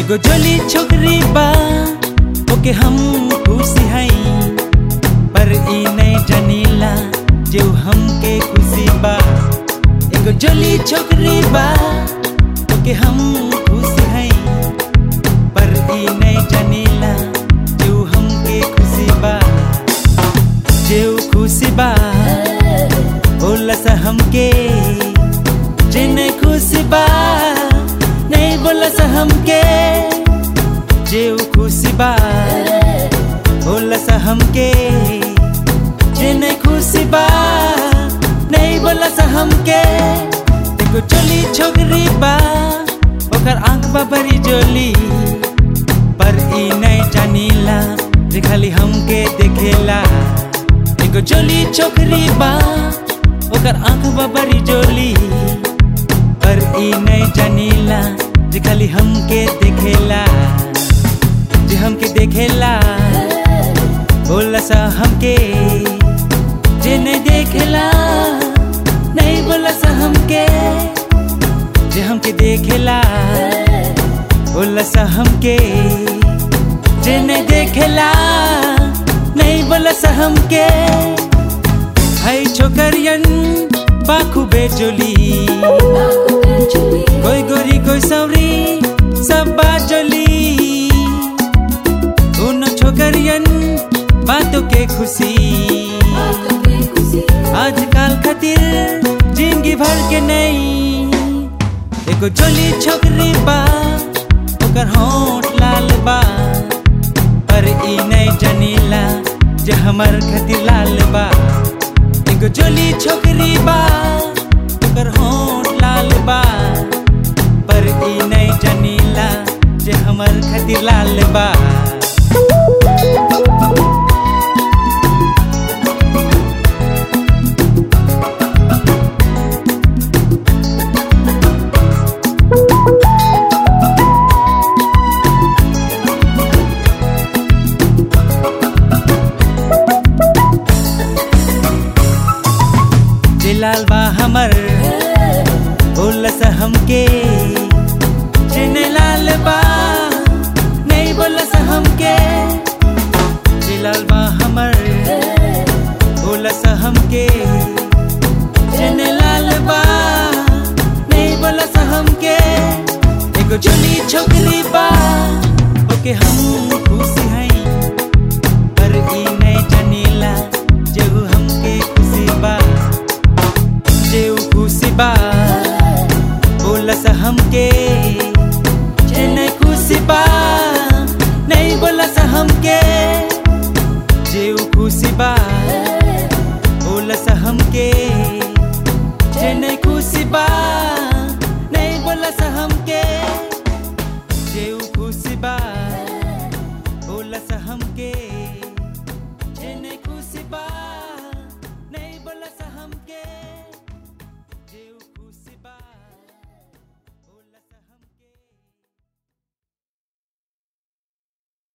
एगो जोली छोकरी बा ओके हम खुशी हई पर ई नहीं जनीला जो हमके खुशी बा एगो जोली छोकरी बा ओके हम खुशी हई पर ई नहीं जनीला जो हमके खुशी बा जो खुशी बा बोला सा हमके जे नहीं खुशी बा नहीं बोला सा हमके जे खुशी बा बोला सा हमके जे नहीं खुशी बा नहीं बोला सा हमके देखो चोली छोकरी बा ओकर आंख बा बड़ी जोली पर ई नहीं जानीला जे खाली हमके देखेला एगो जोली छोकरी बा ओकर आंख बा बड़ी जोली पर ई नहीं जानीला जे खाली हमके देखेला जे हमके देखेला बोला सा हमके जे नहीं देखेला नहीं बोला सा हमके जे हमके देखेला बोला सा हमके जे नहीं देखेला नहीं बोला सा हमके है छोकरियन बाखू बेजोली कोई गोरी कोई सौरी सब बात जोली उन छोकरियन बातों के खुशी आजकल खातिर जिंदगी भर के नहीं एगो जोली छोकरी बा ओकर होठ लाल बा पर ई नहीं जनीला जे हमर खातिर लाल बा एगो जोली छोकरी बा ओकर होठ लाल बा पर ई नहीं जनीला जे हमर खातिर लाल बा जे लाल बा हमर बोला सा हमके जे नहीं लाल बा नहीं बोला सा हमके जे लाल बा हमर बोला सा हमके जे नहीं लाल बा नहीं बोला सा हमके एगो जोली छोकरी बा ओके हम खुशी हई पर ई नहीं जनीला जेहू हमके खुशी बा जेऊ खुशी बा बोला सा हमके जे नहीं खुशी बा नहीं बोला सा हमके जेऊ खुशी बा बोला सा हमके जे नहीं खुशी बा नहीं बोला सा हमके जेऊ खुशी बा बोला सा हमके जे नहीं खुशी बा